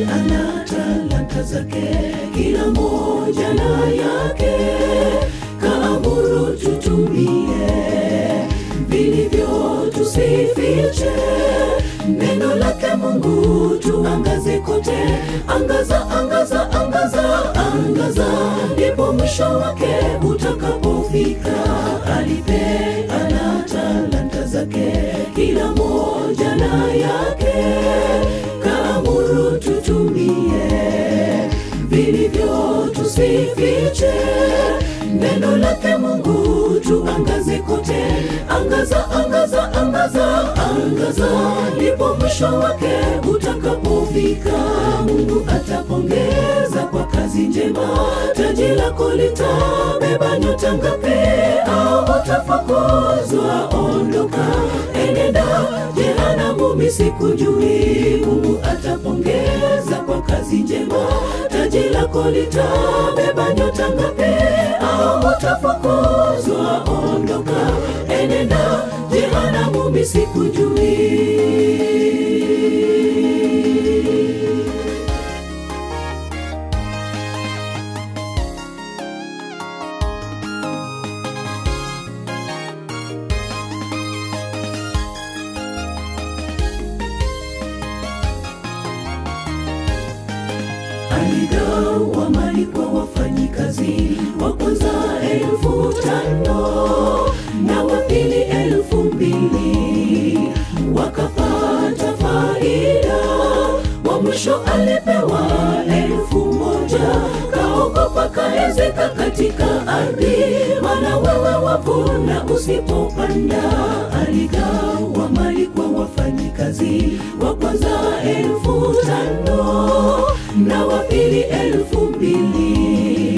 ana talanta zake, kila moja na yake, kaamuru tutumie vilivyo, tusifiche neno lake Mungu, tuangaze kote, angaza, angaza, angaza, angaza, ndipo mwisho wake utakapofika. Alipe ana talanta zake, kila moja na yake, kaamuru tutumie vilivyo, tusifiche neno lake Mungu, tuangaze kote, angaza, angaza, angaza, angaza, ndipo mwisho wake utakapofika. Mungu atapongeza kwa kazi njema, taji lako litabeba nyota ngapi? Au utafukuzwa? Ondoka, enenda jehanamu, mimi sikujui. Mungu atapongeza kwa kazi njema, taji lako litabeba nyota ngapi? Au utafukuzwa? Ondoka, enenda jehanamu, mimi sikujui. aligawa mali kwa wafanyikazi wa kwanza elfu tano na wa pili elfu mbili wakapata faida wa mwisho alipewa elfu moja kaogopa kaezeka katika ardhi maana wewe wavuna usipopanda aligawa mali kwa wafanyikazi wa kwanza elfu tano na wa pili elfu mbili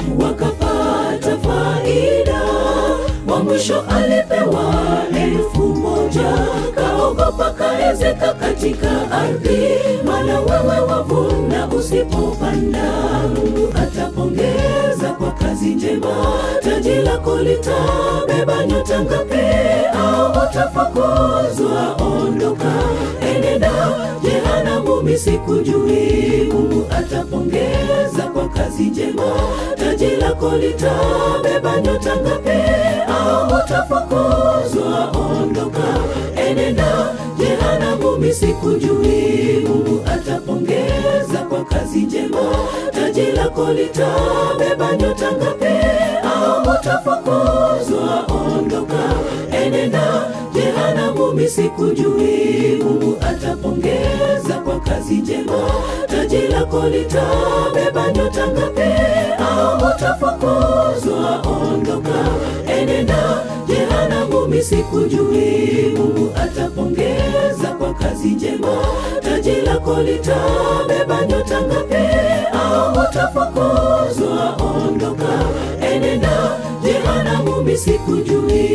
wakapata faida wa mwisho alipewa elfu moja kaogopa kaezeka katika ardhi maana wewe wavuna usipopanda mungu atapongeza kwa kazi njema taji lako litabeba nyota ngapi au utafukuzwa ondoka enenda jehanamu mimi sikujui mungu atapongeza kwa kazi njema taji lako litabeba nyota ngapi au utafukuzwa ondoka enenda jehanamu mimi sikujui mungu atapongeza kwa kazi njema taji lako litabeba nyota ngapi au utafukuzwa ondoka enenda jehanamu mimi sikujui mungu atapongeza kwa kazi njema taji lako litabeba nyota ngapi au utafukuzwa ondoka enenda jehanamu mimi sikujui mungu atapongeza kwa kazi njema taji lako litabeba nyota ngapi au utafukuzwa ondoka enenda jehanamu mimi sikujui